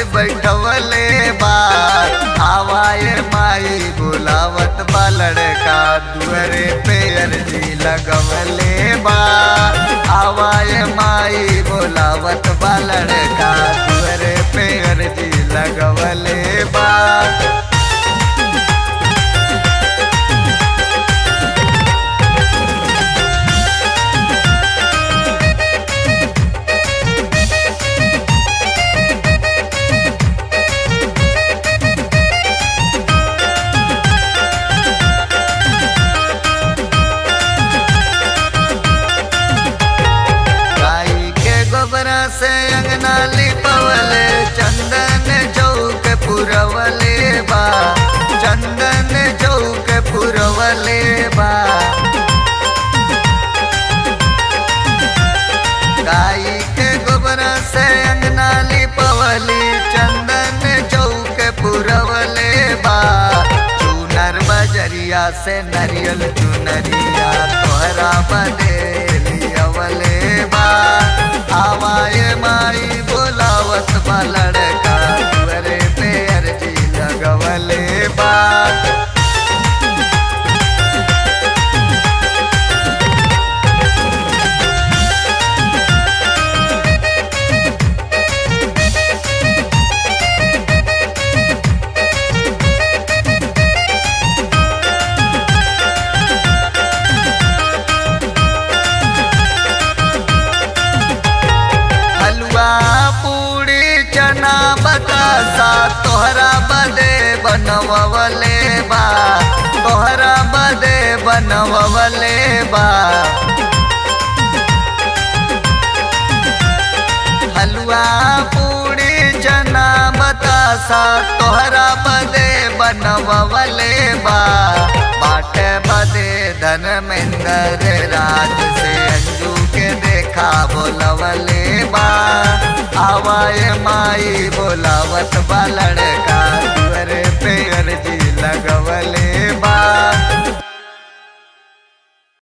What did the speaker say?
बैठवले बा आवाए माई बुलावत बा लड़का दुअरे पे अर्जी लगवले बा आवाए माई बुलावत बा लड़का दुअरे पे अर्जी लगवले बा गाई के गोबरा से अंगना लिपवले चंदन चौक पुरवले बा चंदन चौक पुरवले बा गाई के गोबरा से अंगना लिपवली चंदन चौक पुरवले बा चूनर बजरिया से नरियल चुनरिया तोहरा बदे लियवले बा आवाए माई बोलावत बा लड़का दुअरे पे अर्जी लगवले बा हलवा पूरी चना बतासा तोहरा बदे बनवले बा तोहरा बदे बनवले बा हलवा पूरी चना बतासा तोहरा बदे बनवले बा बाटे बदे धर्मेंद्र राज से अंजू के देखा बोलवले बा आवाए माई बोलावत बा लड़का दुअरे पे अर्जी लगवले बा